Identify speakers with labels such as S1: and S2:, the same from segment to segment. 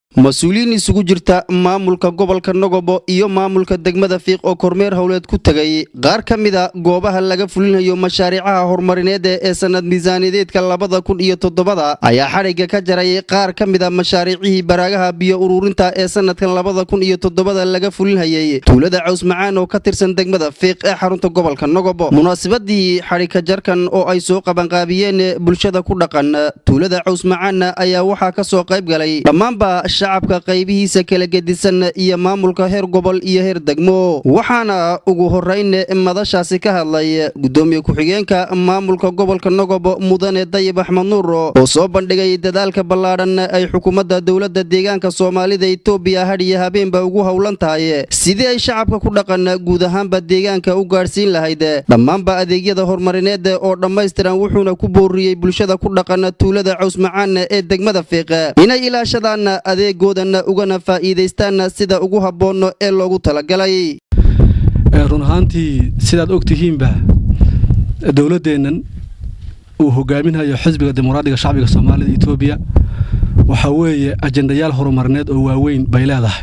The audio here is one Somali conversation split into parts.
S1: mas-uuliyiin isugu jirta maamulka gobolka nogobo iyo maamulka degmada fiiq oo kormeer howleed ku tegay qaar ka mida goobaha laga fulinayo mashaariicaha horumarineed ee sanad miisaaniyadeedka labada kun iyo toddobada ayaa xadhigga ka jaray qaar ka mida mashaariicihii baraagaha biyo ururinta ee sanadkan labada kun iyo toddobada laga fulinhayay tuulada caws macaan oo ka tirsan degmada fiiq ee xarunta gobolka nogobo munaasabadii xadhigka jarkan oo ay soo qabanqaabiyeen bulshada ku dhaqan tuulada caws macaan ayaa waxaa ka soo qayb galay dhammaanba shacabka qaybihiisa kala gedisan iyo maamulka heer gobol iyo heer degmo waxaana ugu horeyn madashaasi ka hadlay gudoomiye ku-xigeenka maamulka gobolka nogobo mudane dayib axmed nuur oo soo bandhigay dadaalka ballaadhan ay xukuumadda dowladda deegaanka soomaalida etoobiya hadhiyo habeenba ugu howlan tahay sidii ay shacabka ku dhaqan guud ahaanba deegaanka u gaadhsiin lahayd dhammaanba adeegyada horumarineed oo dhammaystiran wuxuuna ku booriyey bulshada ku dhaqan tuulada caws macaan ee degmada fiiq inay ilaashadaan adeegoodan ugana faa'iidaystaan sida ugu habboon ee loogu talagalay
S2: run ahaantii sidaad og tihiinba dowladdeennan uu hogaaminayo xisbiga dimuqraadiga shacbiga soomaalida etoobiya waxaa weeye ajendayaal horumarineed oo waaweyn bay leedahay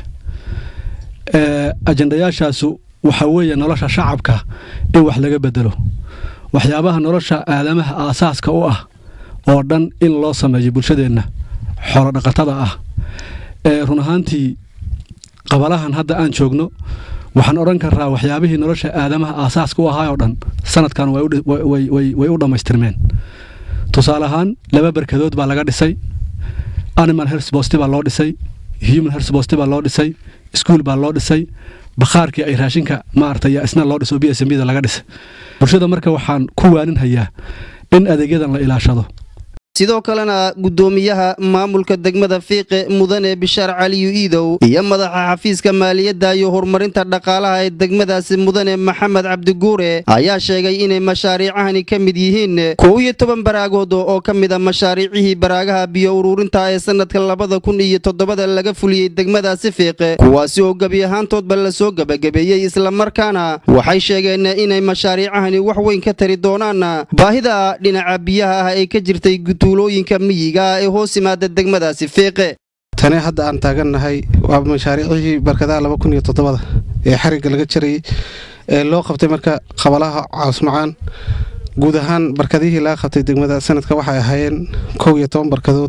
S2: ajendayaashaasu waxaa weeye nolosha shacabka in wax laga bedelo waxyaabaha nolosha aadamaha aasaaska u ah oo dhan in loo sameeyo bulshadeenna xoolodhaqatada ah run ahaantii qabalahan hadda aan joogno waxaan odhan karaa waxyaabihii nolosha aadamaha aasaaska u ahaa oo dhan sanadkan way u dhammaystirmeen tusaale ahaan laba barkadood baa laga dhisay animal hersbosti baa loo dhisay human hersbosti baa loo dhisay iskuol baa loo dhisay bakhaarkii ay raashinka maarata yaa isna loo dhiso b s mbda laga dhisay bulshada marka waxaan ku waaninhayaa in adeegyadan la ilaashado
S1: sidoo kalena gudoomiyaha maamulka degmada fiiqe mudane bishaar caliyu iidow iyo madaxa xafiiska maaliyadda iyo horumarinta dhaqaalaha ee degmadaasi mudane maxamed cabdiguure ayaa sheegay inay mashaariicahani ka mid yihiin kow iyo toban baraagood oo ka mid a mashaariicihii baraagaha biyo ururinta ee sanadka labada kun iyo toddobada laga fuliyey degmadaasi fiiqe kuwaasi oo gebi ahaantoodba lasoo gebagabeeyey islamarkaana waxay sheegeen inay mashaariicahani wax weyn ka tari doonaan baahida dhinaca biyaha ah ee ka jirtay tuulooyinka miyiga ee hoos yimaada degmadaasi fiiqe
S3: tani hadda aan taagannahay waa mashaariicihii barkadaha laba kun iyo toddobada ee xarigga laga jarayay ee loo qabtay marka qabalaha caawsmacaan guud ahaan barkadihii laga qabtay degmada sanadka waxay ahaayeen kow iyo toban barkadood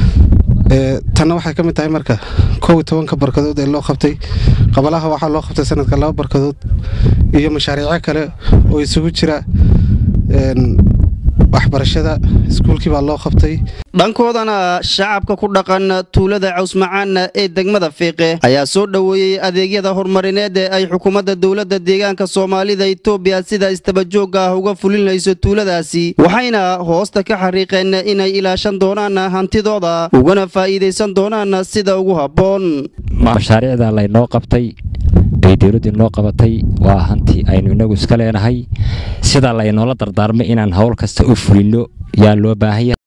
S3: tanna waxay ka mid tahay marka kow iyo tobanka barkadood ee loo qabtay qabalaha waxaa loo qabtay sanadka laba barkadood iyo mashaariico kale oo isugu jira waxbarashada iskuulkii baa loo qabtay
S1: dhankoodana shacabka ku dhaqan tuulada cawsmacaan ee degmada fiiqe ayaa soo dhoweeyey adeegyada horumarineed ee ay xukuumadda dowladda deegaanka soomaalida etoobiya sida istabajoogga ah uga fulinayso tuuladaasi waxayna hoosta ka xariiqeen inay ilaashan doonaan hantidooda ugana faa'iidaysan doonaan sida ugu habboon
S4: mashaariicda laynoo qabtay ay dowladdu noo qabatay waa hanti aynu inagu iska leenahay sidaa laynoola dardaarmay inaan howl kasta u fulinno yaa loo baahanya